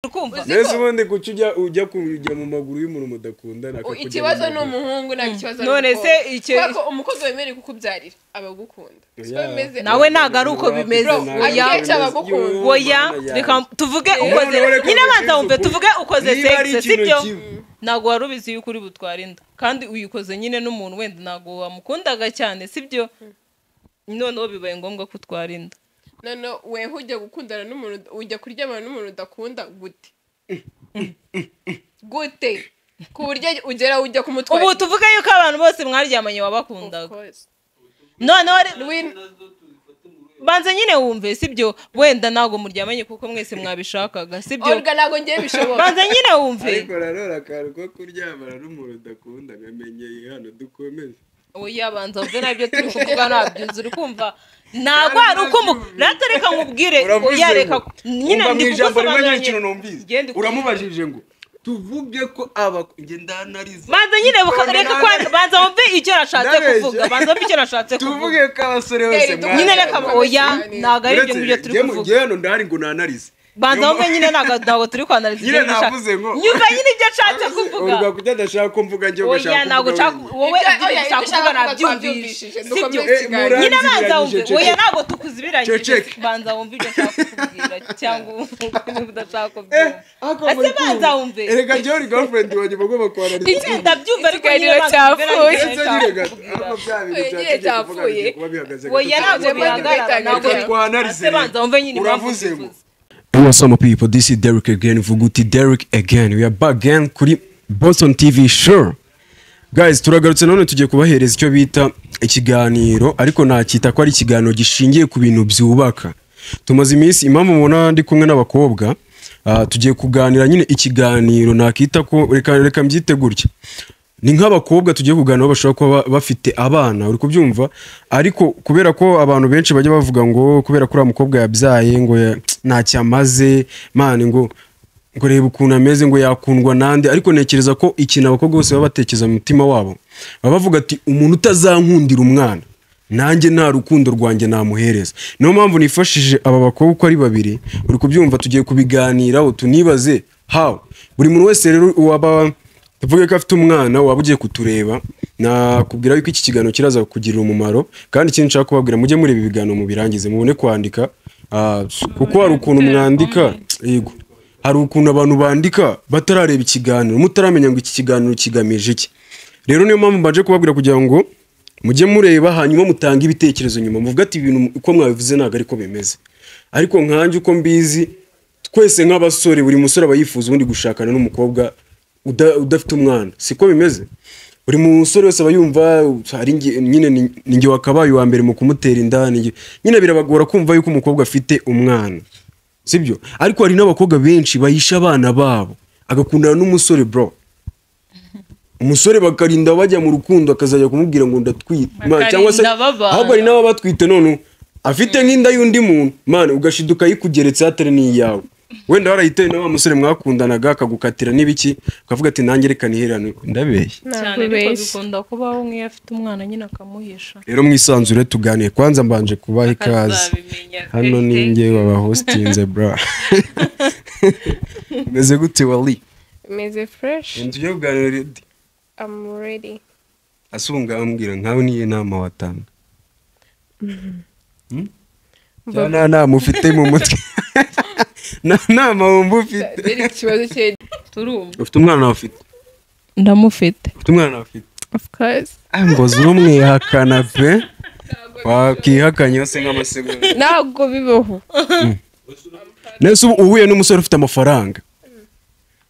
kumva mbese ubundi kuki ujya ujya kujya mu maguru y'umuntu mudakundana U- akakujya mu ikibazo ni maguru? umuhungu ntabwo ikibazo none ari se umukobwa icyo- kubera ko umukozi wemerewe kukubyarira aba agukunda siko Oya. bimeze Nawe ntabwo ari uko bimeze. Bro, Oya. ntabwo ari Akenshi uko abagukunda. bimeze. Yo, oya mana reka yanjye. tuvuge None ukoze ureka nyine abanza ubivuge wumve ukuri. tuvuge ukoze Niba ari sexe ikintu sibyo kimwe. ntabwo wari ubizi yuko uri butware inda kandi uyikoze nyine n'umuntu wenda ntabwo wamukundaga cyane sibyo noneho bibaye ngombwa ko utwara inda none we ujya gukundana n'umuntu ujya kuryamana n'umuntu udakunda gute gute ku buryo ugera ujya kumutwara ubu tuvuge yuko abantu bose mwaryamanye wabakundaga noneho re- banza nyine wumve sibyo wenda ntabwo muryamanye kuko mwese mwabishakaga sibyo orga ntabwo ngiye bishoboka banza nyine wumve ariko nanone akantu ko kuryamana n'umuntu udakunda nkamenyeye hano dukomeze oya banza wumve nabyo turi kuvuga ntabyuzi uri kumva ntabwo ari uko mu rata reka nkubwire uravuze oya reka ngo- nyine umva mu ndi ijambo rimwe kugusobanurira nyir'ikintu nyine. numvise Genda ukurikize. uramubajije ngo tuvuge ko aba njye ndanariza banza nyine buka- reka kwa- banza wumve icyo nashatse Ndabeshya. kuvuga banza wumve icyo nashatse kuvuga tuvuge ko abasore bose Eri, nyine Banza reka wumve oya cyane. ntabwo ari ibyo ngibyo turi kuvuga njye hano ndahari ngo nanarize banza wumve nyine ntabwo ntabwo turi kwanariza Nyine ibyo nashaka- navuze ngo- nyumva nyine ibyo nshatse kuvuga urwa kuko adashaka ko mvuga njye oya ntabwo nshaka wowe Ibyo- ibyo oya, ibyo ushaka ushaka kuvuga kuvuga nabyumvishije twabyumvishije, sibyo dukomeze ikiganiro. nyine Muranziranye, abanza wumve ceceke. oya ntabwo tukuzibirangije Ceceke. banza wumve ibyo nshaka kukubwira cyangwa wumve udashaka kubyumva ese banza wumve erega njyewe uri girlfriend wanjye uba ugomba kuhanariza Iki ndabyumva ariko Ikiganiro nyine banza wumve cyapfuye. nanjye ndetse nshaka nyine gato kukubwira. ariko bya Oya, bintu bya nyine tegeko kuvuga cyapfuye. bigiye kuba bihagaze oya gato ntabwo cyane. bihagarara ntabwo Reka twanarize ese banza wumve nyine impamvu Uravuze ngo- ubivuze. Hey, what's up, my people? This is Derek again. Vuguti Derek again. We are back again kuri Boston TV show. Guys, turagarutse none tugiye kubahereza icyo bita ikiganiro, ariko nacyita ko ari ikiganiro gishingiye ku bintu byubaka. Tumaze iminsi impamvu mubona ndi kumwe n'abakobwa, ah, tugiye kuganira nyine ikiganiro nakita ko reka reka mbyite gutya. Ni nk'abakobwa tugiye kuganira aho bashobora kuba ba- bafite abana, uri kubyumva? Ariko kubera ko abantu benshi bajya bavuga ngo kubera ko uriya mukobwa yabyaye ngo ya- ntacyo amaze, mani ngo ngo reba ukuntu ameze ngo yakundwa nande ariko ntekereza ko ikintu abakobwa bose baba batekereza mu mutima wabo baba bavuga ati umuntu utazankundira umwana nanjye nta rukundo rwanjye namuhereza niyo mpamvu nifashije aba bakobwa uko ari babiri uri kubyumva tugiye kubiganiraho tunibaze how buri muntu wese rero waba tuvuge ko afite umwana waba ugiye kutureba nakubwira yuko iki kiganiro kiraza kugirira umumaro kandi ikindi nshaka kubabwira mujye muri ibi biganiro mubirangize mubone kwandika ah, kuko hari ukuntu mwandika yego hari ukuntu abantu bandika batarareba ikiganiro mutaramenya ngo iki kiganiro kigamije iki rero niyo mpamvu mbaje kubabwira kugira ngo mujye mureba hanyuma mutange ibitekerezo nyuma muvuga ati ibintu uko mwabivuze ntabwo ariko bimeze ariko nkanjye uko mbizi twese nk'abasore buri musore aba yifuza ubundi gushakana n'umukobwa uda- udafite umwana siko bimeze buri musore wese aba yumva hari nge- nyine ni- ni njye wakabaye uwa mbere mu kumutera inda ni njye- nyine birabagora kumva yuko umukobwa afite umwana sibyo ariko hari n'abakobwa benshi bahisha abana babo agakundana n'umusore bro umusore bakarinda bajya mu rukundo akazajya kumubwira ngo ndatwite Ma- cyangwa se Bakarinda babana. ahubwo hari n'aba batwite none afite nk'inda y'undi muntu mani ugashiduka yikugeretse hatari n'iyawe wenda warayitaye na wa musore mwakundanaga akagukatira n'ibiki ukavuga ati nanjye reka niherane ndabeshya cyane ariko bikunda kubaho nk'iyo afite umwana nyine akamuhisha rero mwisanzure tuganire kwanza mbanje kubaha ikaze Akazabimenya. hano ni njye baba hostinze bra meze gute wali meze fureshi tujye kuganira redi amu redi asunga ambwira nkawe niyo nama watanga Hmm? Cyangwa nta nama ufite mu mutwe nta nama wumva ufite ikibazo cye turumva ufite umwana wawe ufite ndamufite ufite umwana wawe ufite ofu kose Ah, ngo zumwihakana pe wakihakanye hose nk'amasegonda ntabwo bibaho nese ubu uhuye n'umusore ufite amafaranga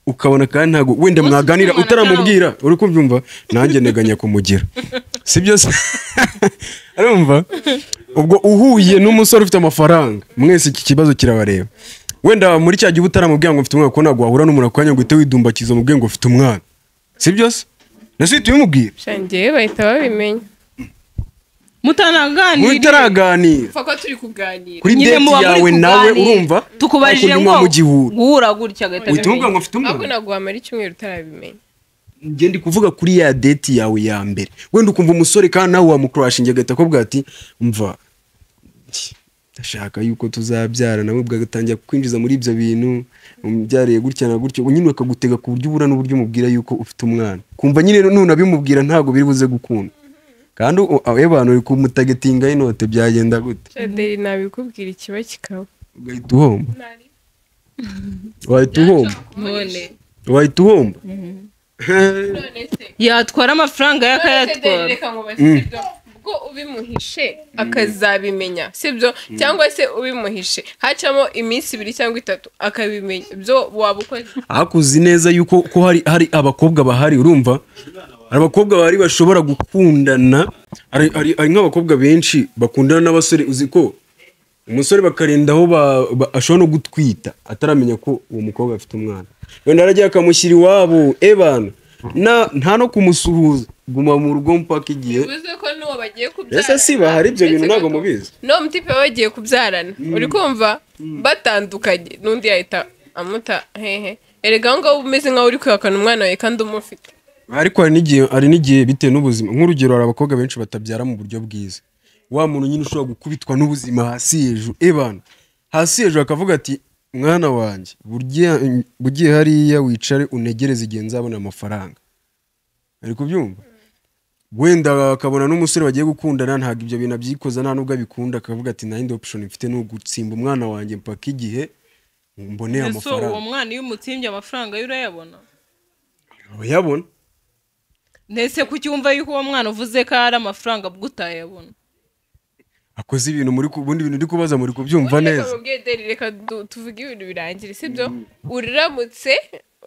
ukabona kandi ntabwo wenda mwaganira ufite umwana utaramubwira uri kubyumva nanjye nteganya kumugira si byo se arumva ubwo uhuye n'umusore ufite amafaranga mwese iki kibazo kirabareba wenda muri cya gihe uba utaramubwira ngo mfite umwana kuko ntabwo wahura n'umuntu ako kanya ngo uhite widumbakiza umubwiye ngo ufite umwana si byo se nese uhita ubimubwira shangiye bahita babimenya mutanaganira mutaraganira pfa ko turi kuganira kuri nyine deti muba muri yawe nawe kuganira. urumva tukubarije ariko ngo nyuma mu gihuru guhura gutya agahita uhita umubwira amenya. ngo mfite ahubwo umwana naguhamara icyumweru utarabimenya njye ndi kuvuga kuri ya deti yawe ya mbere wenda ukumva umusore kandi nawe wamukurashinga agahita akubwira ati mva ndashaka yuko tuzabyara nawe ubwo agatangira kwinjiza muri ibyo bintu umubyariye gutya na gutya nyine bakagutega ku buryo ubura n'uburyo umubwira yuko ufite umwana kumva nyine none abimubwira ntabwo biri buze gukunda kandi abe bantu uri kumutagetinga y'inote byagenda gute shadeli nabikubwira ikiba kikaba ugahita uhomba wahita uhomba none wahita uhomba yatwara amafaranga ye shadeli akayatwara reka ngo basibyo ubwo ubimuhishe akazabimenya sibyo cyangwa se ubimuhishe hacamo iminsi ibiri cyangwa itatu akabimenya ibyo waba ukoze ariko uzi neza yuko ko hari hari abakobwa bahari urumva hari abakobwa bahari bashobora gukundana hari hari- hari nk'abakobwa benshi bakundana n'abasore uzi ko umusore bakarinda aho ba- ba- ashobora no gutwita ataramenya ko uwo mukobwa afite umwana wenda aragiye akamushyira iwabo ebana na nta no kumusuhuza guma mu rugo mpaka igihe bivuze ko n'uwo bagiye kubyarana mbese si bahari ibyo bintu uretse ntabwo ko- mubizi n'uwo mutipe bagiye kubyarana uri kumva batandukanye n'undi yahita amuta hehe erega aho ngaho uba umeze nk'aho uri kwihakana umwana wawe kandi umufite ariko hari n'igihe hari n'igihe bitewe n'ubuzima nk'urugero hari abakobwa benshi batabyara mu buryo bwiza wa muntu nyine ushobora gukubitwa n'ubuzima hasi hejuru ebana hasi hejuru akavuga ati mwana wanjye burya- bugiye hariya wicare unegereze igihe nzabona amafaranga ari kubyumva wenda akabona n'umusore bagiye gukundana ntabwo ibyo bintu abyikoza nta n'ubwo abikunda akavuga ati nta yindi option mfite ni ugutsimba umwana wanjye mpaka igihe mboneye ese uwo amafaranga mwana iyo umutsimbye amafaranga ye urayabona urayabona ndetse kuki wumva yuko uwo mwana uvuze ko ari amafaranga ubwo utayabona akoze ibintu muri ku- ubundi bintu uri kubaza muri kubyumva reka neza mubwiye deri reka du- tuvuge ibintu birangire sibyo uramutse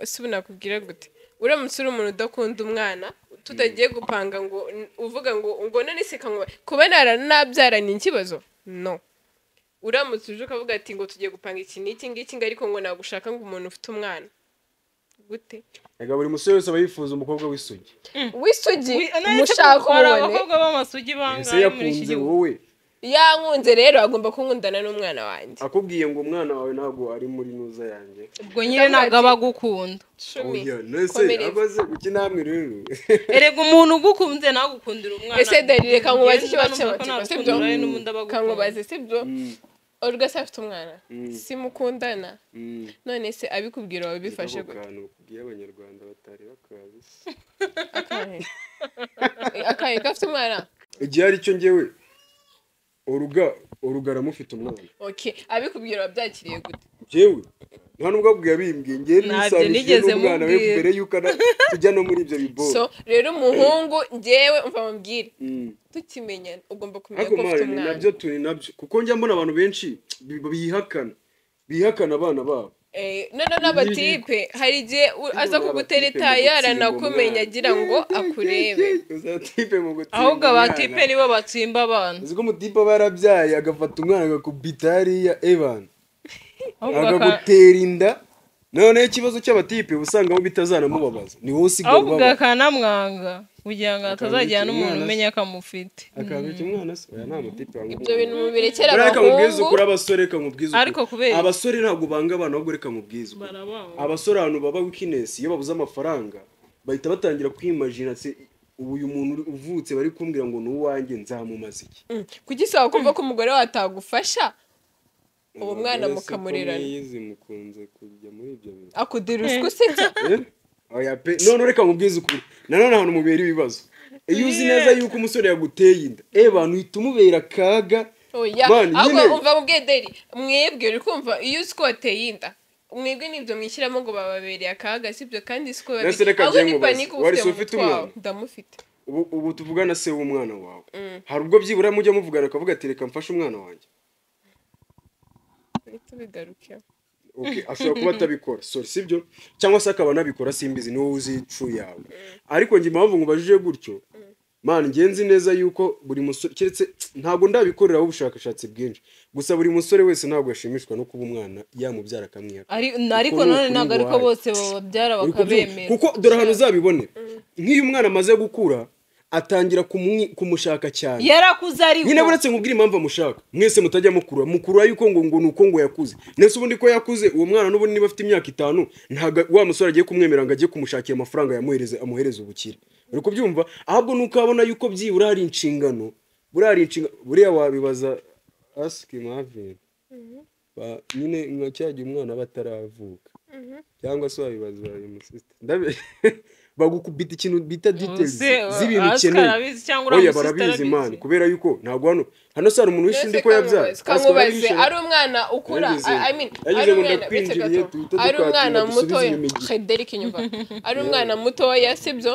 si ubu nakubwira gute uramutse uri umuntu udakunda umwana tutagiye gupanga ngo n- uvuga ngo ngo none se kanwa kuba nara nabyara ni ikibazo no uramutse uje ukavuga ati ngo tugiye gupanga iki n'iki ngiki ngo ariko ngo nagushaka ngo umuntu ufite umwana gute Ega buri musore wese aba yifuza umukobwa w'isugi. w'isugi umushaka umushaka umubone abakobwa b'amasugi Ese bangahe muri iki yakunze gihugu wowe yankunze rero agomba kunkundana n'umwana wanjye akubwiye ngo umwana wawe ntabwo ari muri nuza yanjye. ubwo nyine ntabwo aba agukunda cumi Oya, nese komereza. abaze kuki namwe rero. erega umuntu ugukunze nagukundira umwana ese deri reka nkubaze ikibazo Njye numva ko cy'amatsiko nakundana sibyo ari n'ubundi aba agukunda. kankubaze sibyo olga se afite umwana simukundana Mm. none se abikubwira wabifashe Ako gute kantu kubwira abanyarwanda batari bakazi. akahe akahe gafite umwana Igihe ari cyo njyewe uruga urugara mufite umwana. okay abikubwira wabyakiriye gute Njyewe nta nubwo abwiye abimbwiye njyewe Ntabyo nisabije nigeze n'umwana we mubwira. mbere yuko ana- tujya no muri ibyo biboro. so rero umuhungu njyewe umva mubwire Mm. tukimenyana ugomba kumenya ariko ko ufite mari ni umwana nabyo turi nabyo kuko njya mbona abantu benshi bi- bihakana bihakana abana babo Eh, noneho n'abatipe hari igihe u- aza kugutereta yaranakumenya agira ngo akurebe uzatipe mu gutsimba ahubwo umwana. abatipe nibo batsimba abantu uzi ko umutipe aba yarabyaye agafata umwana agakubita hariya evan ahubwo aka- agagutera inda noneho ikibazo cy'abatipe uba usanga bo bitazanamubabaza ni wowe usigaye ahubwo ubabara akanamwanga kugira ngo atazajyana n'umuntu umwana se. umenya ko amufite akabika umwana se oya nta mutipe ibyo bintu mubirekere Buriya reka mubwize abahungu ukuri abasore reka mubwize ukuri. Ariko kubera- abasore ntabwo banga abantu ahubwo reka mubwize ukuri. abasore ahantu baba wikinesi iyo babuze amafaranga bahita batangira kwimajina se ubu uyu muntu uri- uvutse bari kumbwira ngo ni uwanjye nzamumaze iki Mm. kuki sawa kumva ko umugore watagufasha uwo mwana Umugore se ko mukamurerana mwizi mukunze kujya muri ibyo bintu akudira uswa usebya Eh? oya pe none reka mubwize ukuri nanone ahantu mubera ibibazo iyo uzi neza yuko umusore yaguteye inda eh bantu uhita umubera akaga oya Man, nyine. ahubwo umva mubwiye deri mwebwe uri kumva iyo uzi ko wateye inda mwebwe nibyo mwishyiramo ngo bababereye akaga sibyo kandi si ko Nase reka ahubwo njye ni nkubaze, panike uba wari ufite se ufite mu mutwe wawe umwana? ndamufite ubu ubu tuvugana se w'umwana wawe hari ubwo byibura mujya muvugana akavuga ati reka mfashe umwana wanjye Uhite ubigarukeho Okay, ashobora kuba atabikora sorry sibyo cyangwa se akaba anabikora simbizi ni wowe uzi true yawe ariko njye impamvu nkubajije gutyo man njye nzi neza yuko buri musore keretse ntabwo ndabikoreraho ubushakashatsi bwinshi gusa buri musore wese ntabwo yashimishwa no kuba umwana yamubyara akamwihaka Ari- ariko Uko ni none ukuri ntabwo ariko guhaye. bose bababyara Uri kubyumva? bakabemera kuko dore ahantu uzabibone nk'iyo umwana amaze gukura atangira kumwi- kumushaka cyane yarakuze ari nyine buretse nkubwire impamvu amushaka mwese mutajya mukura mukura yuko ngo ngo ni uko ngo yakuze ndetse ubundi ko yakuze uwo mwana n'ubundi niba afite imyaka itanu ntabwo wa musore agiye kumwemerera ngo ajye kumushakira amafaranga yamuhereze amuhereze ubukire uri kubyumva ahubwo ni uko abona yuko byibura hari inshingano buriya hari inshingano buriya wabibaza asiki mavini Ba- nyine nka cya gihe umwana aba ataravuka cyangwa se wabibaza umusisita bagukubita ikintu bita details Ubuse, z'ibintu Oscar ukeneye arabizi cyangwa uriya oya musisita barabizi arabizi. imana kubera yuko ntabwo hano hano se hari umuntu wishinze ko yabyaye Oscar kamubaze barabishinja. ari umwana ukura Yagize- I- I mean, yagize ari ngo umwana bitse ndakwinjiriye, gato duhita ari dukatira, umwana dusubize mutoya inyuma igihe. Frederick inyuma ari umwana mutoya sibyo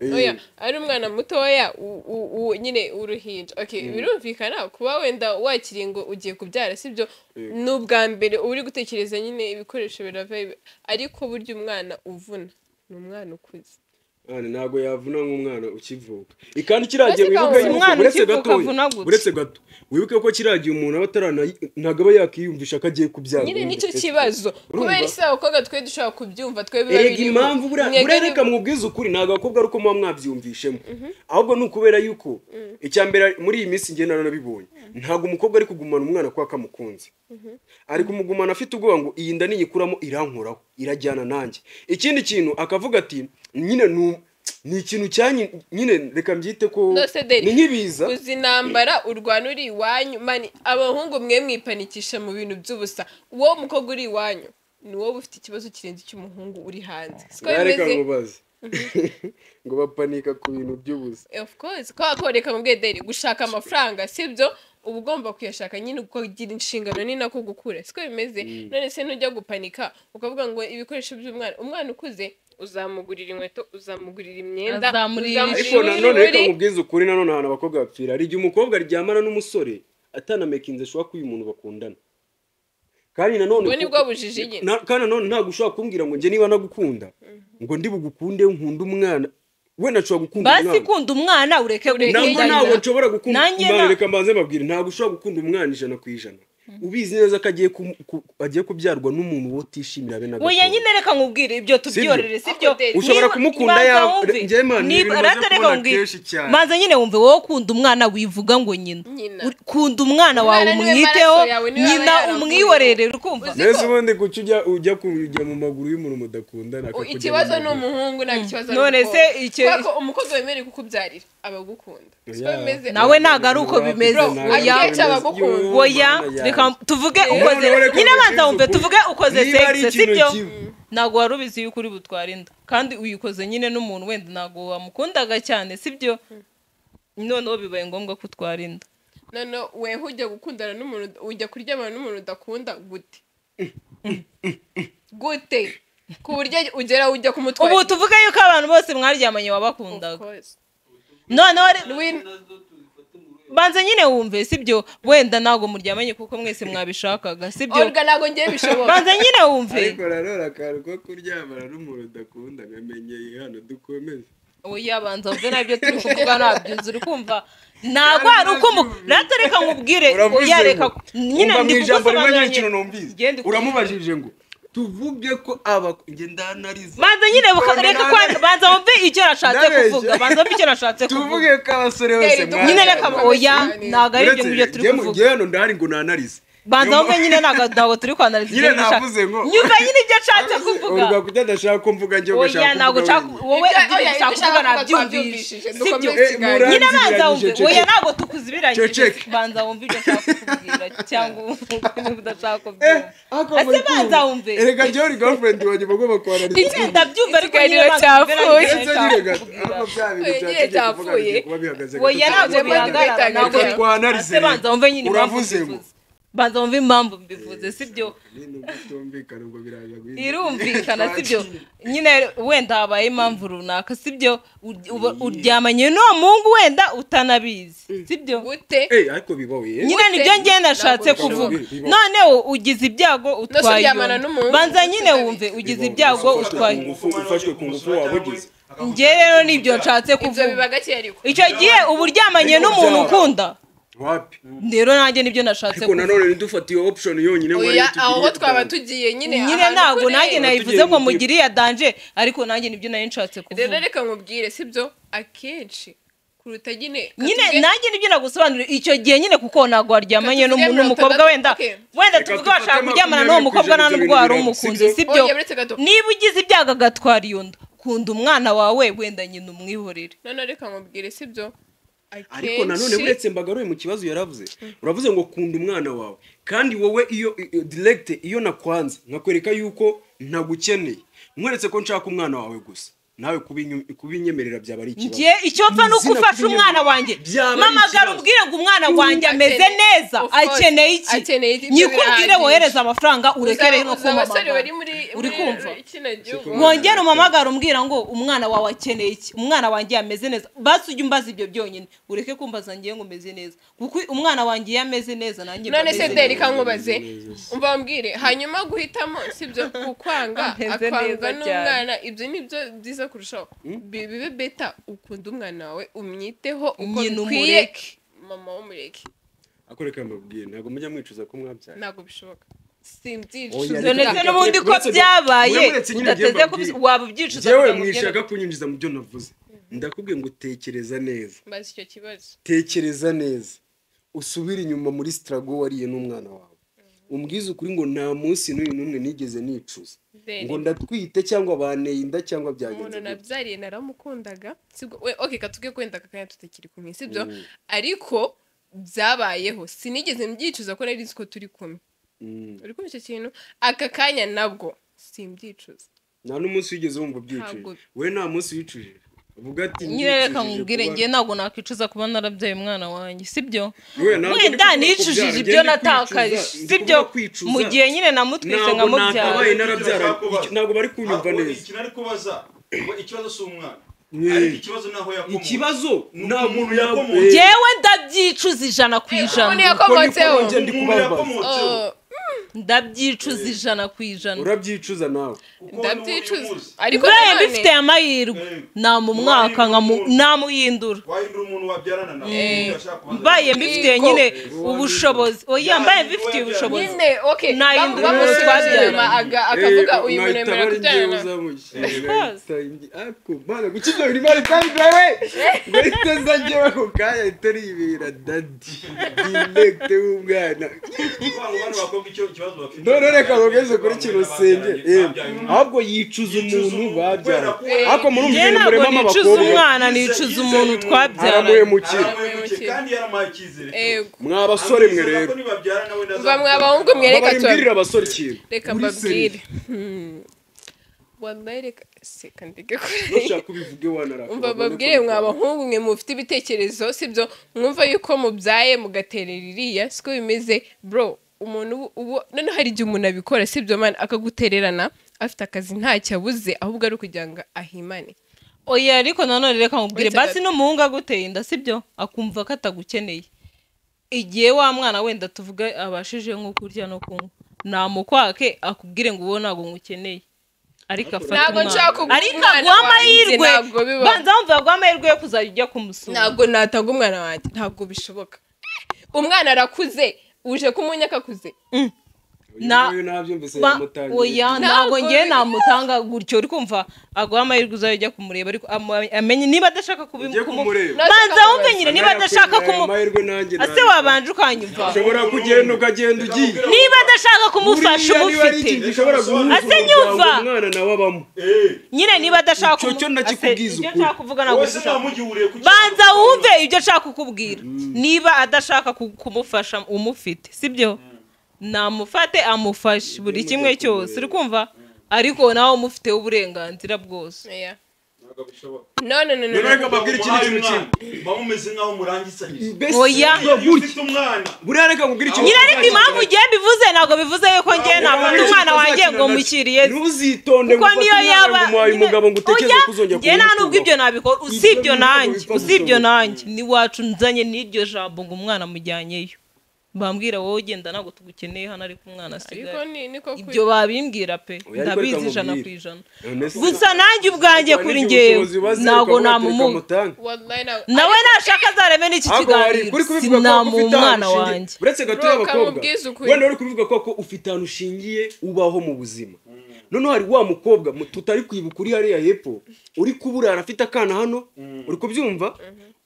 Eh. oya ari umwana mutoya u- u- u- nyine uruhinja okay birumvikana kuba wenda wakiriye ngo ugiye kubyara sibyo ni ubwa mbere uba uri gutekereza nyine ibikoresho birava ibi- ariko burya umwana uvuna ni umwana ukuze Mwana, ntabwo yavuna nk'umwana ukivuka ikandi kiriya gihe Ariko wibuke uwo yuko mwana uretse ukivuka gatoya avuna gute? uretse gato wibuke ko kiriya gihe umuntu aba atarana ntabwo aba yakiyumvisha ko agiye kubyara nyine ubundi nicyo ese. kibazo Urumva? kubera isi abakobwa twe dushobora kubyumva twe biba erega birimo. impamvu buriya- Mwebwe buriya ni- reka mubwize ukuri ntabwo abakobwa ari uko muba mwabyumvishemo ahubwo ni ukubera yuko icya mbere muri iyi minsi ngenda narabibonye ntabwo umukobwa ari kugumana umwana kuko akamukunze ari kumugumana afite ubwoba ngo iyi nda niyikuramo irankoraho irajyana nanjye ikindi kintu akavuga ati nyine ni u- ni ikintu cyanyi nyine reka mbyite ko No, Cedric. ni nk'ibiza uzi intambara urwana uri iwanyu mani abahungu mwe mwipanikisha mu bintu by'ubusa wowe umukobwa uri iwanyu ni wowe ufite ikibazo kirenze icy'umuhungu uri hanze siko reka bimeze nkubaze ngo bapanika ku bintu by'ubusa of course ko wakoreka mu bwederi gushaka amafaranga sibyo uba ugomba kuyashaka nyine kuko ugira inshingano ni nako gukura siko bimeze none se ntujya gupanika ukavuga ngo ibikoresho by'umwana umwana ukuze uzamugurira inkweto uzamugurira imyenda Azamurira uzamugurira ariko Ishuri, nanone reka ibirori. mubwize ukuri nanone ahantu abakobwa bapfira hari igihe umukobwa aryamana n'umusore atanamekinze ashobora kuba uyu muntu bakundana kandi nanone Ubwo ni kuko- bwo bujiji nyine. na- kandi nanone ntabwo ushobora kumbwira ngo njye niba nagukunda ngo ndi bugukunde nkunda umwana wenda nshobora gukunda basi umwana kunda umwana ureke ntabwo guhindanya. ntabwo nshobora gukunda Nanjye umwana na- reka mbanze mbabwire ntabwo ushobora gukunda umwana ijana ku ijana ubizi neza ko agiye ku- ku- agiye kubyarwa n'umuntu wowe utishimira be na Oya gatoya. nyine reka nkubwire ibyo tubyorere sibyo Ako- ushobora Niba- kumukunda banza yaba- wumve. njyewe man, Niba- ibi bimaze rata reka kubona nkubwire. kenshi cyane. banza nyine wumve wowe ukunda umwana wivuga ngo nyina Nyina. Uri- kunda umwana wawe Umwana niwe umwiteho maraso yawe, niwe nyina aba yarakuye. umwiyorere uri kumva Uzi- mbese ubundi kuki ujya- ujya kujya mu maguru y'umuntu mudakundana U- akakujya mu ikibazo ni maguru? umuhungu nta ikibazo None se icyo- kuko umukobwa wemerewe kukubyarira aba agukunda siko Oya. bimeze nawe ntabwo ari uko bimeze Bro, oya akenshi aba agukunda. oya reka tuvuge ukoze None reka nyine banza nkubwire wumve ukuri. tuvuge ukoze Niba ari sexe ikintu sibyo kibi. ntabwo wari ubizi yuko uri butwara inda kandi uyikoze nyine n'umuntu wenda ntabwo wamukundaga cyane sibyo noneho bibaye ngombwa ko utwara inda none weho ujya gukundana n'umuntu ujya kuryamana n'umuntu udakunda gute gute ku buryo ugera ujya kumutwara ubu tuvuge yuko abantu bose mwaryamanye wabakundaga noneho re- Win- banza nyine wumve sibyo wenda ntabwo muryamanye kuko mwese mwabishakaga sibyo olga ntabwo ngewe bishoboka banza nyine wumve ariko nanone akantu ko kuryamana n'umuntu udakunda nkamenyeye hano dukomeze oya banza wumve nabyo turi kuvuga ntabyuzi uri kumva ntabwo hari uko mu rata reka nkubwire oya reka nyine Umva mu ndi ijambo rimwe kugusobanurira ry'ikintu Genda numvise ukubwire. uramubajije ngo tuvuge ko aba njye ndanariza banza nyine buka- None reka nawe- kwa- banza wumve icyo nashatse Ndabeshya. kuvuga banza wumve icyo nashatse kuvuga tuvuge ko abasore bose Deri, mwa- nyine Banza reka wumve. oya ntabwo ari ibyo Uretse ngibyo turi njye mu- kuvuga njye hano ndahari ngo nanarize banza wumve nyine ntabwo ntabwo turi kwanariza Nyine ibyo nashatse- navuze ngo- nyumva nyine ibyo nshatse kuvuga urwa kuki adashaka ko mvuga njye ugashaka oya ntabwo kuvuga nshaka wenyine. wowe Ibyo- ibyo oya, ibyo ushaka ushaka kuvuga kuvuga nabyumvishije twabyumvishije, sibyo dukomeze ikiganiro. Eh, nyine abanza murangiranyije, wumve ceceke. oya ntabwo tukuzibirangije Ceceke. banza wumve ibyo nshaka kukubwira cyangwa wumve niba udashaka Eh, kubyumva ako ese muri banza kumva. wumve erega njyewe girlfriend wanjye bagomba kuhanariza nyine ndabyumva ariko Ikiganiro nyine banza wumve cyapfuye. ntabwo ndetse nshaka nyine gato kukubwira. ariko bya bintu bya Oya, nyine ceceke tuvuga cyapfuye. bigiye kuba bihagaze gato oya ntabwo Ntabwo bihagarara bihagarara. ntabwo Reka twanarize ase banza wumve nyine impamvu Uravuze ngo. mbivuze banza wumve impamvu mbivuze sibyo Nyine ubwo utumvikana ubwo biraza guhinduka. irumvikana Twakira. sibyo nyine wenda habaye impamvu runaka sibyo Ury- uba- uryamanye n'uwo muhungu wenda utanabizi sibyo gute Eh, ariko bibaho ye nyine nibyo ngiye nashatse Ntabwo kuvuga bishoboka. noneho ugize ibyago utwaye uryamana iyo. n'umuhungu banza nyine utabizi. wumve ugize ibyago utwaye iyo. ufashwe ku ngufu waba ugize njye rero nibyo nshatse ibyo biba kuvuga gake ariko icyo gihe uba uryamanye n'umuntu ukunda wapi rero nanjye nibyo nashatse ariko kuvuga nanone ntidufatiye option yonyine ngo ariyo oya tugiriye aho twaba atanu. tugiye nyine nyine ahantu ntabwo kure. nanjye nayivuze Tugiye ngo mu mugire iya danje ariko nanjye nibyo nari nshatse rero kuvuga reka nkubwire sibyo akenshi kuruta nyine nyine katubwire- nanjye nibyo nagusobanurira icyo gihe nyine kuko ntabwo waryamanye Reka tuvuge n'umukobwa mirongo wenda itandatu, wenda Reka tuvuge dufate washaka kuryamana n'uwo makumyabiri mukobwa nta kwijana n'ubwo wari ibyo bintu umukunzi biranga, sibyo Oya, uretse gato. niba ugize ibyago agatwara iyo nda kunda umwana wawe wenda nyina umwihorere none reka nkubwire sibyo ariko nanone Akenshi- buretse mbagaruye mu kibazo yaravuze uravuze ngo kunda umwana wawe kandi wowe iyo iyo- direct iyo nakwanze nkakwereka yuko ntagukeneye nkweretse ko nshaka umwana wawe gusa nawe kubinyu- kubinyemerera byaba ari ikibazo njye icyo mfa ni uko Izina ufashe kunyemera umwana wanjye byaba ari mama gara ikibazo. ubwire ngo umwana wanjye ameze Akeneye- neza of course. akeneye Akeneye iki iki, nyikubwire birahagije. wohereze amafaranga urekere no Uzi abasore kumamagara bari muri uri muri kumva kino gihugu wongere umamagara umbwira ngo umwana wawe akeneye iki umwana wanjye yameze neza basi ujye umbaza ibyo byonyine ureke kumbaza ngiye ngo umeze neza kuko umwana wanjye iyo ameze neza nanjye mba none meze se neza. deri kankubaze umva wambwire hanyuma guhitamo sibyo kukwanga Ameze neza akwanga n'umwana cyane. ibyo ni byo byiza kurushaho Bi- bibe beta ukunda umwana wawe umwiteho uko Nyina bikwiye umureke. mama w'umureke akoreka mbabwiye ntabwo mujya mwicuza ko mwabyaye ntabwo bishoboka Oya, simbyicuza Ibyo ndetse Reka- n'ubundi ko uretse- byabaye uretse nyine udateze ibyo kubis- mbabwira. waba ubyicuza njyewe kugira ngo ugende- mwishaka kunyinjiza mu byo navuze ndakubwiye ngo tekereza neza mbaza icyo kibazo tekereza neza usubire inyuma muri sitarago wariye n'umwana wawe umbwize ukuri ngo nta munsi n'uyu n'umwe nigeze nicuza Deni. ngo ndatwite cyangwa baneye inda cyangwa byagenze umuntu gute. nabyariye naramukundaga sibwo we oke katubwe kwenda kakanya tutakiri kumwe sibyo ariko byabayeho sinigeze mbyicuza ko nari nzi ko turi kumwe Mm. uri kumva icyo kintu aka kanya nabwo simbyicuza nta n'umunsi wigeze wumva ubyicuje Ntabwo. we nta munsi wicujije uvuga ati nyine reka "Nicujije nkubwire kuba- ngewe ntabwo nakwicuza kuba narabyaye umwana wanjye sibyo Yewe, ntabwo ndi wenda kuvuga nicujije kubyara, ibyo njye ndi natakaje kwicuza, ndi sibyo kuvuga kwicuza. mu gihe nyine namutwise ntabwo nkamubyara nakabaye narabyara ntabwo bari kunyumva Ahubwo neza Iki nari kubaza ngo ikibazo si umwana. Yeah. Ariko ikibazo naho yakomoka. ikibazo Ni nta umuntu muntu yakomotse. yakomotse ngewe ndabyicuza ijana ku ijana umuntu yakomotseho Uko ni ko Umuntu yakomotseho. Oh, ndabyicuza ijana ku ijana urabyicuza nawe Kuko niwe ndabyicuza ubimuzi. ariko buriya nanone- mbifite aya mahirwe Eh. namumwaka nkamu- Wahindura namuhindura wahindura umuntu wabyarana nawe umuntu yashaka kubaza. mbaye mbifitiye Ego. nyine ubushobozi oya mbaye Yahindura mbifitiye yabyaye. ubushobozi nyine oke Nahindura bamusubiza twabyaranye. inyuma aga- akavuga uyu muntu yemerewe kubyarana nawe Kuko abo bana bakobwa icyo kibazo bafite. none reka bageze kuri kino senge Babyaye umwana. ahubwo yicuza umuntu babyara ariko njyewe murumva ntabwo murema nicuza abakobwa umwana nicuza umuntu twabyaranye aramuhemukira Aramuhemukiye kandi yaramaye icyizere. Ego. mwa basore mwe Amwizeza rero ko nibabyara nawe ndazamukunda. mva mwa bahungu mwe reka tuba- mbwirira abasore ikintu reka Muri seriye. mbabwire Hmm. wallahi reka seka ndeke kure nushaka ubivuge wanaraka umva babwire mwa bahungu mwe mufite ibitekerezo sibyo mwumva yuko mubyaye mugaterera iriya siko bimeze bro umuntu ubu- ubu noneho hari igihe umuntu abikora sibyo mani akagutererana afite akazi ntacyo abuze ahubwo ari ukugira ngo ahimane oya ariko nanone reka nkubwire Uretse basi gato. n'umuhungu aguteye inda sibyo akumva ko atagukeneye igihe wa mwana wenda tuvuga abashije nko kurya no kunywa namukwake akubwire ngo uwo ntabwo ngukeneye ariko afata Ntabwo nshaka umwana kuguha ariko umwana aguha wanjye, amahirwe ntabwo bibaho. banza wumva aguha amahirwe yo kuzajya ujya kumusura ntabwo natanga umwana wanjye ntabwo bishoboka umwana arakuze uje kumunya akakuze na- Ba- oya nabyumvise ntabwo Ntabwo ngewe biri- namutanga gutyo uri kumva aguha amahirwe uzajya ujya kumureba ariko ama- amenye niba adashaka kubi- Ujye kumu- kumureba. banza wumve nyine niba adashaka kumu amahirwe nanjye ase wabanje ukanyumva ushobora kugenda ukagenda ugiye niba adashaka kumufasha Buriya niba ari ikintu umufite gishobora guhuza Ase nyumva. umuryango umwana nawe abamo Eh, nyine niba adashaka Icyo kumu- cyo ndakikubwiza Ase, icyo ukuri. nshaka kuvuga ntabwo wese ushaka namugihuriye ku banza wumve ibyo nshaka kukubwira niba adashaka ku- kumufasha umufite sibyo namufate amufashe buri kimwe cyose uri kumva ariko nawe umufiteho uburenganzira bwose Oya. Ntabwo bishoboka. none none None reka mbabwire ikindi kintu Muhaye umwana, kimwe muba mumeze nk'aho murangisanyije Mbese Oya. iyo iyo gutya ufite umwana buriya reka nkubwire ikintu nyine ariko impamvu ugiye bivuze ntabwo bivuze yuko ngiye nafata umwana wanjye ngo mushyiriye ntuzitonde kuko niyo yaba umuhaye nyine- umugabo ngo utekereze Oya, ko uzongera njye nta n'ubwo ibyo nabikora Ibyo usibyo ntabwo nanjye biva usibyo gusohoka. nanjye n'iwacu nzanye n'iryo jambo ngo umwana amujyanyeyo bambwira wowe ugenda ntabwo tugukeneye hano ariko umwana ariko asigaye ni niko kuri ibyo babimbwira pe Oya, ariko ndabizi reka ijana ku nkubwire. ijana nabikora gusa nanjye ubwanjye kuri ngewe ntabwo namumuha wallahi na- nawe nashaka azareme n'iki kiganiro sinamuha umwana wanjye uretse gato Bro, y'abakobwa kamubwize ukuri. wenda uri kubivuga ko ko ufite ahantu ushingiye ubaho mu buzima noneho hari wa mukobwa mu- tutari kwibuka uri hariya hepfo uri kuburana afite akana hano uri kubyumva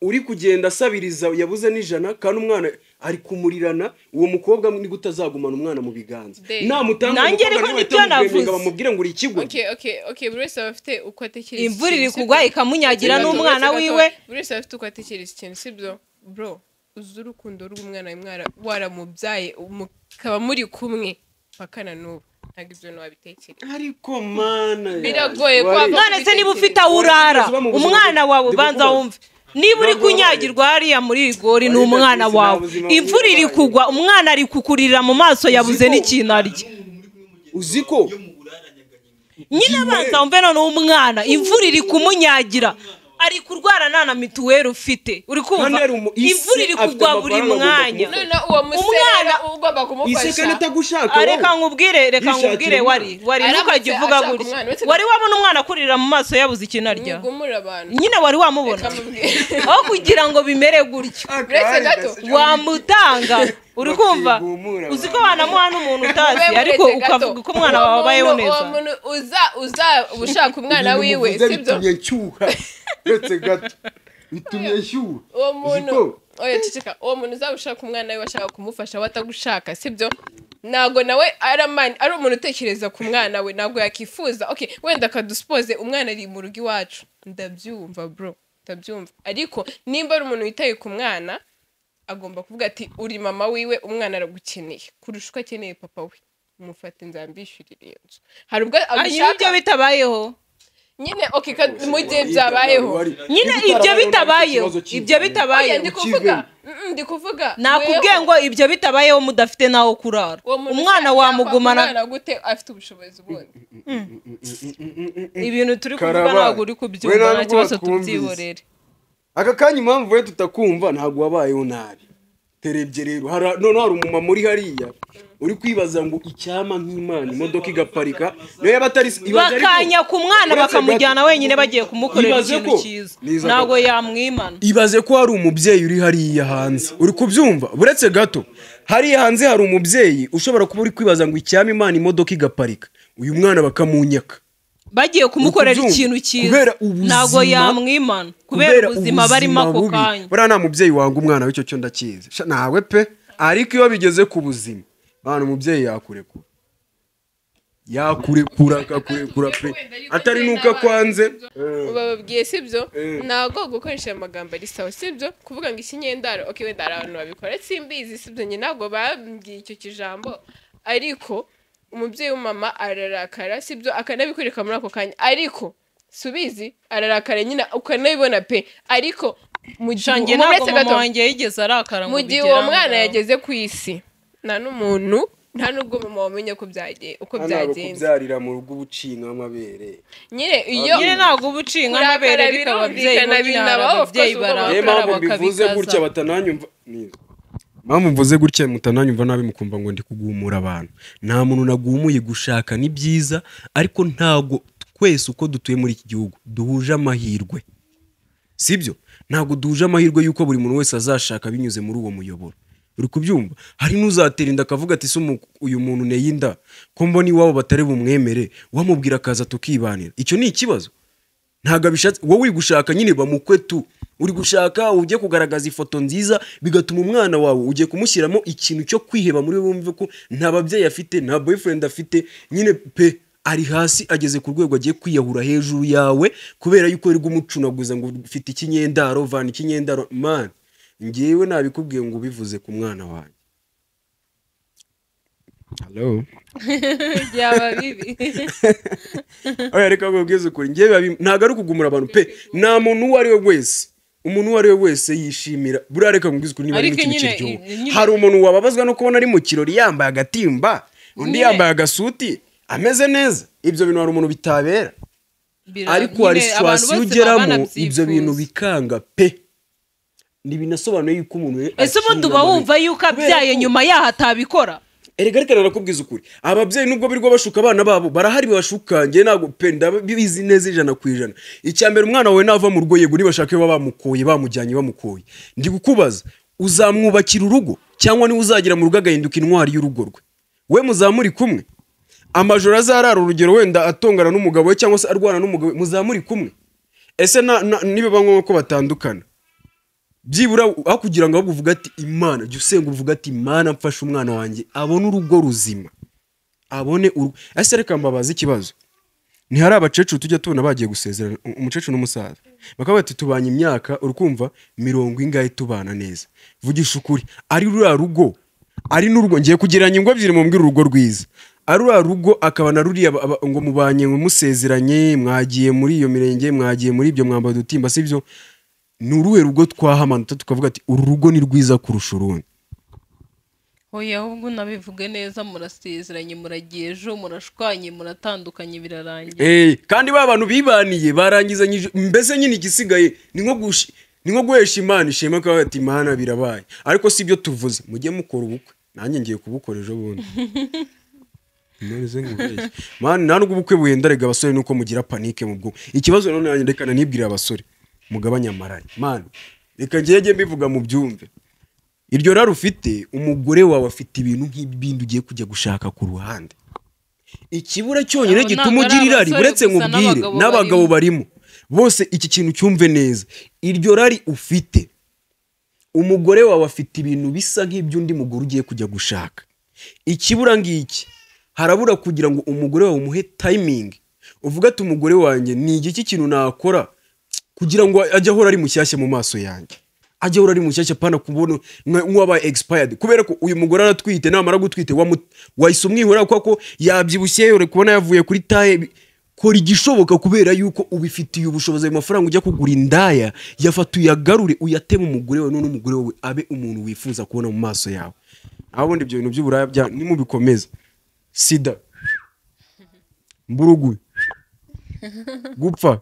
uri kugenda asabiriza yabuze n'ijana kandi umwana ari kumurirana uwo mukobwa ni gute azagumana umwana mu biganza Damn. namutanga Nanjye ariko umukobwa nawe nibyo ahita navuze. mugwenga bamubwire ngo uri ikigwa okay okay okay buri wese aba afite uko atekereza imvura iri ikintu, si kugwa byo? ikamunyagira Gato, n'umwana gato, wiwe gato. buri wese aba afite uko atekereza ikintu sibyo bro uzi urukundo rw'umwana mwara waramubyaye mukaba muri kumwe mpakana n'ubu ntabwo ibyo bintu wabitekereza ariko mana ya- Biragoye wari- kwava- mwana se niba ufite aho urara umwana wawe ubanza wumve niba uri kunyagirwa hariya muri rigori ni umwana wawe imvura iri kugwa umwana ari kukurira mu maso yabuze n'ikintu arya uzi ko nyine abanza wumve noneho umwana imvura iri kumunyagira ari kurwara nta na mituweli ufite uri kumva Kandi ari umu- isi imvura iri afite kugwa buri amafaranga agomba mwanya kumufasha. noneho uwo musera Umwana- ugomba ise kandi kumufasha atagushaka Ah, wowe. reka nkubwire reka Yishakira nkubwire umwana. wari wari Aramutse ntukajya uvuga ashaka gutya umwana, uretse wari wabona umwana akurira mu maso yabuze ikintu arya mwigumure abantu nyine wari wamubona Reka mubwire. aho kugira ngo bimere gutyo uretse gato wamutanga uri kumva Bakigumura uzi ko wanamuha n'umuntu utazi Wewe ariko uretse gato. ukavuga ko umwana Uwo wawe abayeho muntu- neza uwo muntu uza uza ushaka umwana Ibintu wiwe muvuze sibyo bitumye nshyuha uretse gato bitumye nshyuha uwo Uzi muntu ko? oya ceceka uwo muntu uzaba ushaka umwana we washaka kumufasha watagushaka sibyo ntabwo nawe ari amani ari umuntu utekereza ku mwana we ntabwo yakifuza okay wenda akadusipoze umwana ari mu rugo iwacu ndabyumva bro ndabyumva ariko nimba ari umuntu witaye ku mwana agomba kuvuga ati uri mama wiwe umwana aragukeneye kurusha uko akeneye papa we umufate nzambishyurire iyo nzu hari ubwo hanyuma ibyo agushaka bitabayeho nyine okay ka- mu gihe byabayeho nyine ibyo bitabayeho ibyo oya bitabayeho ndi kuvuga Mm, ndi kuvuga nakubwiye weho- ngo ibyo bitabayeho mudafite n'aho kurara uwo muntu umwana ushaka wamugumana umwana gute afite ubushobozi ubundi ibintu turi kuvuga Karabaye. ntabwo uri We kubyumva ntabwo nta kibazo wakumvise. tubyiborere aka kanya impamvu we tutakumva ntabwo wabayeho nabi terebye rero hari- noneho hari umumama uri hariya uri kwibaza ngo icyama nk'imana imodoka igaparika niyo yaba atari ibaze ariko- bakanya ku mwana uretse bakamujyana gato. wenyine bagiye kumukorera Ibaze ikintu ko- cyiza Niza gato. ntabwo yamwimana ibaze ko hari umubyeyi uri hariya hanze uri kubyumva uretse gato hariya hanze hari umubyeyi ushobora kuba uri kwibaza ngo icyama imana imodoka igaparika uyu mwana bakamunyaka bagiye kumukorera kubyumva. ikintu cyiza Kubera ubuzima- ntabwo yamwimana kubera ubuzima barimo ako bubi. kanya buriya nta mubyeyi wanga umwana w'icyo cyo ndakizi Sha, nawe pe ariko iyo bigeze ku buzima bana umubyeyi yakurekura yakurekura akakurekura pe atari nuko akwanze bababwiye sibyo Eh. ntabwo gukoresha ayo magambo ari sawa sibyo kuvuga ngo ikinyendaro okay wenda hari abantu babikora simbizi sibyo njye ntabwo bambwiye icyo kijambo ariko umubyeyi w'umumama ararakara sibyo akanabikwereka muri ako kanya ariko subizi ararakara nyine ukanabibona pe ariko mu gihe shange umuntu ntabwo wese mama gato- wanjye yigeze arakara ngo mu bigere gihe uwo aho mwana ngaho. yageze ku isi nta n'umuntu nta n'ubwo mama wamenye ko byagiye uko hano hari byagenze kubyarira mu rugo ubucinga amabere nyine iyo nyine ntabwo uba ucinga Kurakara n'abere ariko ababyeyi birumvikana, babyara binabaho, of ababyeyi course, ubwo niyo barakara mpamvu mbivuze gutya bakabikaza batananyumva Nizo. mpamvu mvuze gutya mutananyumva nabi mukumva ngo ndi kugumura abantu nta muntu nagumuye gushaka ni byiza ariko ntago twese uko dutuye muri iki gihugu duhuje amahirwe sibyo ntabwo duhuje amahirwe y'uko buri muntu wese azashaka binyuze muri uwo muyoboro uri kubyumva hari n'uzatera inda akavuga ati se umu- uyu muntu nteye inda ko mbona iwabo batari bumwemere wamubwira akaza tukibanira icyo ni ikibazo ntabwo abishatse wowe uri gushaka nyine bamukwe tu uri gushaka ujye kugaragaza ifoto nziza bigatuma umwana wawe ugiye kumushyiramo ikintu cyo kwiheba muri we wumve ko nta babyeyi afite nta boyfriend afite nyine pe ari hasi ageze ku rwego agiye kwiyahura hejuru yawe kubera yuko uri kumucunaguza ngo ufite ikinyendaro vana ikinyendaro man ngewe nabikubwiye ngo ubivuze ku mwana wanjye hello byaba bibi oya reka nkubwize ukuri njyewe biba- ntabwo ari ukugumura abantu pe nta muntu uwo ari we wese umuntu uwo ari we wese yishimira buriya reka nkubwize ukuri niba ari mu Ariko kintu nyine- kiryoha nyine- hari umuntu wababazwa no kubona ari mu kirori yambaye agatimba undi yambaye agasuti ameze neza ibyo bintu hari umuntu bitabera Bira- ariko hari nyine abantu situwasiyo bose baba ugeramo banabyifuza. ibyo bintu bikanga pe ntibinasobanuye yuko umuntu we ese ubundi akinga uba muri- wumva yuko Kubera abyaye ko- nyuma yaho atabikora erega reka narakubwiza ukuri ababyeyi nubwo birirwa bashuka abana babo barahari babashuka njye ntabwo pe ndabizi neza ijana ku ijana icya mbere umwana wawe nava mu rugo yego nibashaka baba bamukoye bamujyanye bamukoye ndi kukubaza uzamwubakira urugo cyangwa niwe uzagera mu rugo agahinduka intwari y'urugo rwe we muzamuri kumwe amajoro azarara urugero wenda atongana n'umugabo we cyangwa se arwana n'umugabo we muzaba muri kumwe ese na- na- nibaba ngombwa ko batandukana byibura aho kugira ngo ahubwo uvuge ati imana jya usenga uvuga ati imana mfashe umwana wanjye abone urugo ruzima abone urugo ese reka mbabaze ikibazo ntihari abakecuru tujya tubona bagiye gusezerana u- umukecuru n'umusaza bakaba bati tubanye imyaka uri kumva mirongo ingahe tubana neza vugisha ukuri ari ruriya rugo ari n'urugo ngiye kugereranya ingo ebyiri mumbwira urugo rwiza ari ruriya rugo akaba na ruriya ba- ba- ngo mubanye ngo musezeranye mwagiye muri iyo mirenge mwagiye muri ibyo mwambaro udutimba si byo ni uruhe rugo twahamanutse tukavuga ati uru rugo ni rwiza kurusha urundi hoye ahubwo unabivuge neza murasezeranye muragiye ejo murashwanye muratandukanye birarangiye Eh, kandi ba bantu bibaniye barangizanyije mbese nyine igisigaye ni nko gushi ni nko guhesha imana ishema ko ati imana birabaye ariko si byo tuvuze mujye mukora ubukwe nanjye ngiye kubukora ejo bundi Narize nkubeshye. Mani, nta nubwo ubukwe buhenda rega abasore nuko mugira panike mu bwo ikibazo none nanjye reka nanibwirire abasore mugabanye amaranye mani reka ngege mbivuga mu byumve iryo rari ufite umugore wawe afite ibintu nk'ibindi ugiye kujya gushaka ku ruhande ikibura cyonyine Abo gituma ntabwo ari ugira irari abasore uretse gusa nkubwire n'abagabo n'abagabo barimo bose iki kintu cyumve neza iryo rari ufite umugore wawe afite ibintu bisa nk'iby'undi mugore ugiye kujya gushaka ikibura ngiki harabura kugira ngo umugore wawe umuhe tayimingi uvuga ati umugore wanjye ni igiki kintu nakora kugira ngo ajye ahora ari mushyashya mu maso yanjye ajye ahora ari mushyashya apana kubona nka- nk'uwabaye expired kubera ko uyu mugore aratwite namara gutwite wamu- wahise umwihorera kuko ko yabyibushye uri kubona yavuye kuri taye kora igishoboka kubera yuko ubifitiye ubushobozi ayo mafaranga ujya kugura indaya yafata uyagarure uyateme umugore wawe none umugore wawe abe umuntu wifuza kubona mu maso yawe aho ubundi ibyo bintu by'uburaya bya nimubikomeza sida mburugu gupfa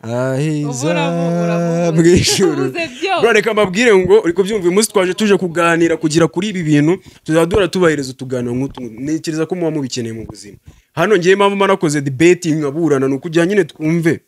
aheza Uburamu, bw'ijuru Ubuze byose. Bro, reka mbabwire ngo uri kubyumva uyu munsi twaje tuje kuganira kugira kuri ibi bintu tuzaba duhora tubahiriza utuganiro nk'utu ntekereza ko muba mubikeneye mu buzima hano ngewe mpamvu mba nakoze debeti nkaburana ni ukugira nyine twumve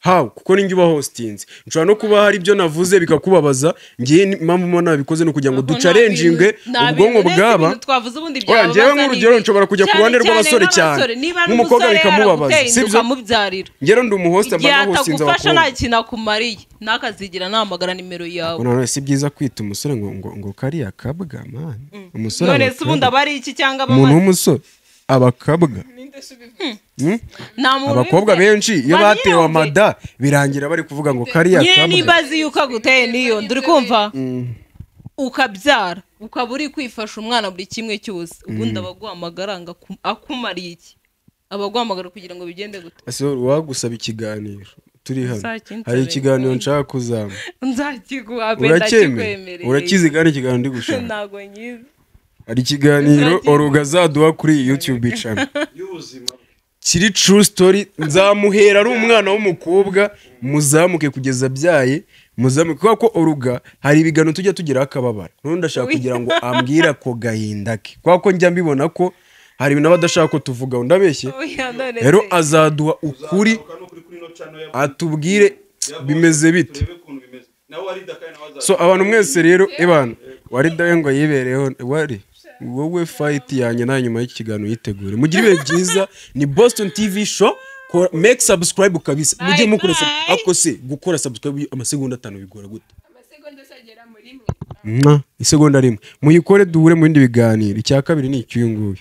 hawe kuko ninjye uba hostinze nshobora no kuba hari ibyo navuze bikakubabaza ngewe ni- mpamvu mba nabikoze ni ukugira ngo Ntabwo ducarenjinge nta bintu- nta ubwonko bintu- bwaba ibintu twavuze ubundi Oya, byababaza ngewe nk'urugero ni ibi. nshobora kujya ku Cyane ruhande rw'abasore cyane. niba ari Nk'umukobwa umusore bikamubabaza, aramutera inda si byo? ukamubyarira ngero ndi umuhosta igihe mba nahostinze atagufasha abakobwa nta kintu akumariye nakazigira namagara nimero yawe Ngo none si byiza kwita umusore ngo ngo ngo kariya kabwa mani umusore none aba se ubundi kabwa. aba ari iki cyangwa aba umuntu amaze- w'umusore abakabwa nta muntu abakobwa ubivuze. benshi iyo Ba nyirawe. batewe amada birangira bari kuvuga ngo kariya nyine kabwa nimba azi yuko aguteye n'iyo nda uri kumva ukabyara ukaba uri kwifasha umwana buri kimwe cyose ubundi aba aguha amagaranga aku- akumariye iki aba aguhamagara kugira ngo bigende gute ese wagusaba ikiganiro turi hano Nzakinsabira. hari ikiganiro nshaka kuzama nzakiguha pe uracyemeye ndakikwemereye urakizi kandi ikiganiro ndi gushaka ntago nyizi hari ikiganiro Nzakinsabira. oruga azaduha kuri yutube icana y'ubuzima kiri true story nzamuhera ari umwana w'umukobwa muzamuke kugeza abyaye muzamuke kubera ko oruga hari ibigano tujya tugeraho akababara noneho ndashaka kugira ngo ambwire ako gahinda ke kubera ko njya mbibona ko hari ibintu aba adashaka ko tuvugaho ndabeshye oya none rero se. azaduha ukuri Uzagaruka n'ukuri kuri ino channel ya- atubwire ya Bongo, bimeze bite turebe ukuntu bimeze. Nawe wari dakari nawe azaza. so abantu mwese rero ebana wari dawe ngo yibereho wari wowe fayiti yanjye nawe nyuma y'iki kiganiro yitegure mugire ibihe byiza ni boston tv show kora make subscribe kabisa mujye mukora sub- bye. ako se gukora subscribe amasegonda atanu bigora gute amasegonda azagera muri mwe mwa isegonda rimwe muyikore duhure mu bindi biganiro icya kabiri ni icy'uyu nguyu